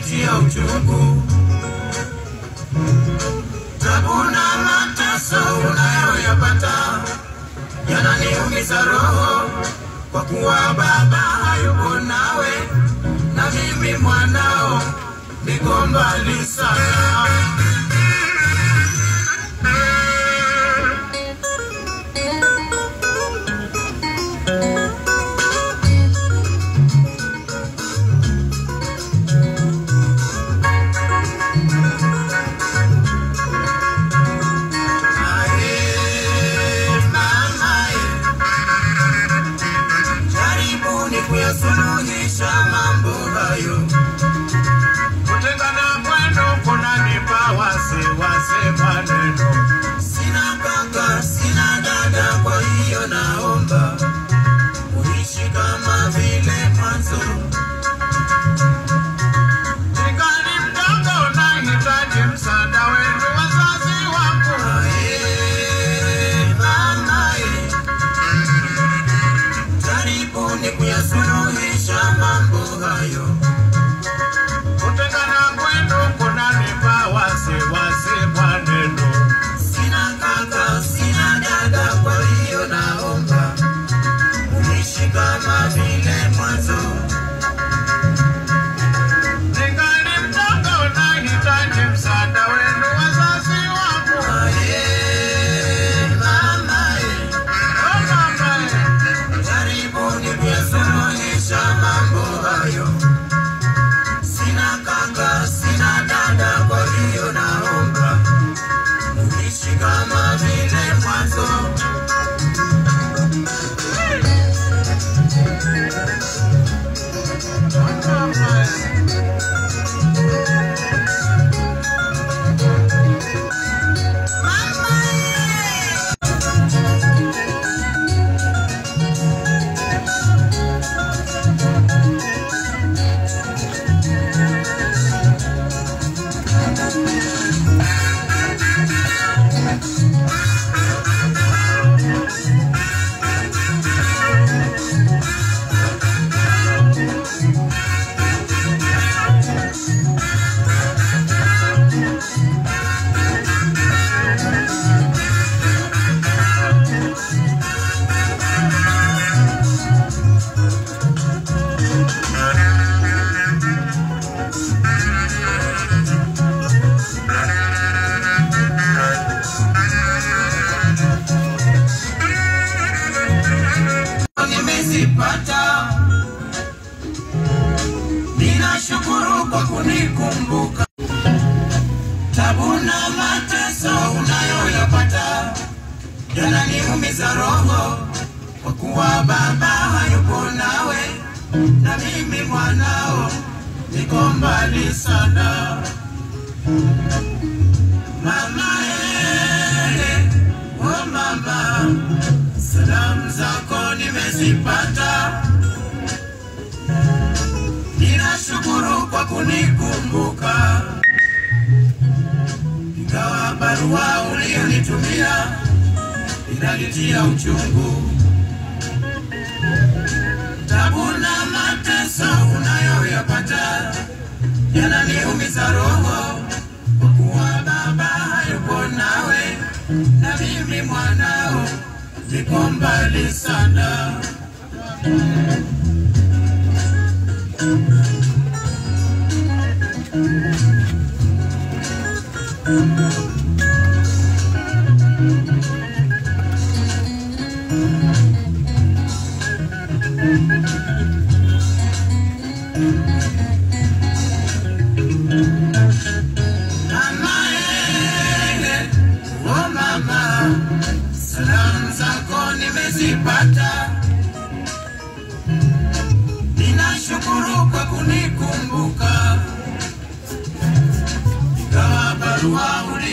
inanitia uchungu, tabu na mateso unayoyapata yananiumiza roho, kwa kuwa baba hayupo nawe, na mimi mwanao niko mbali sana. Jaribuni kuyasuluhisha mambo hayo. Kutengana kwenu kunanipa wasiwasi maneno. Sina kaka, sina dada, kwa hiyo naomba uishi kama vile mwanzo. Ningali mdogo, nahitaji msaada wenu wazazi wangu. Ae, mama, eh. Jaribuni kuyasuluhisha mambo hayo. Kutengana kwenu kunanipa wasiwasi maneno. Sina kaka, sina dada, kwa hiyo naomba uishi kama vile mwanzo. Ningali mdogo, nahitaji msaada wenu wazazi wangu. Aye, mama, eh. Oh, mama, eh. Jaribuni kuyasuluhisha mambo hayo. Sina kaka, sina dada, kwa hiyo naomba uishi kama vile mwanzo. nimezipata. Ninashukuru kwa kunikumbuka. Tabu na mateso unayoyapata yananiumiza roho, kwa kuwa baba hayupo nawe, na mimi mwanao niko mbali sana. Mama eh, oh mama, salamu zako nimezipata. Ninashukuru kwa kunikumbuka, ingawa barua ulionitumia inanitia uchungu. Tabu na mateso unayoyapata yananiumiza roho, kwa kuwa baba hayupo nawe, na mimi mwanao niko mbali sana. Mama, eh, oh mama, salamu zako nimezipata. Ninashukuru kwa kunikumbuka, ingawa barua uli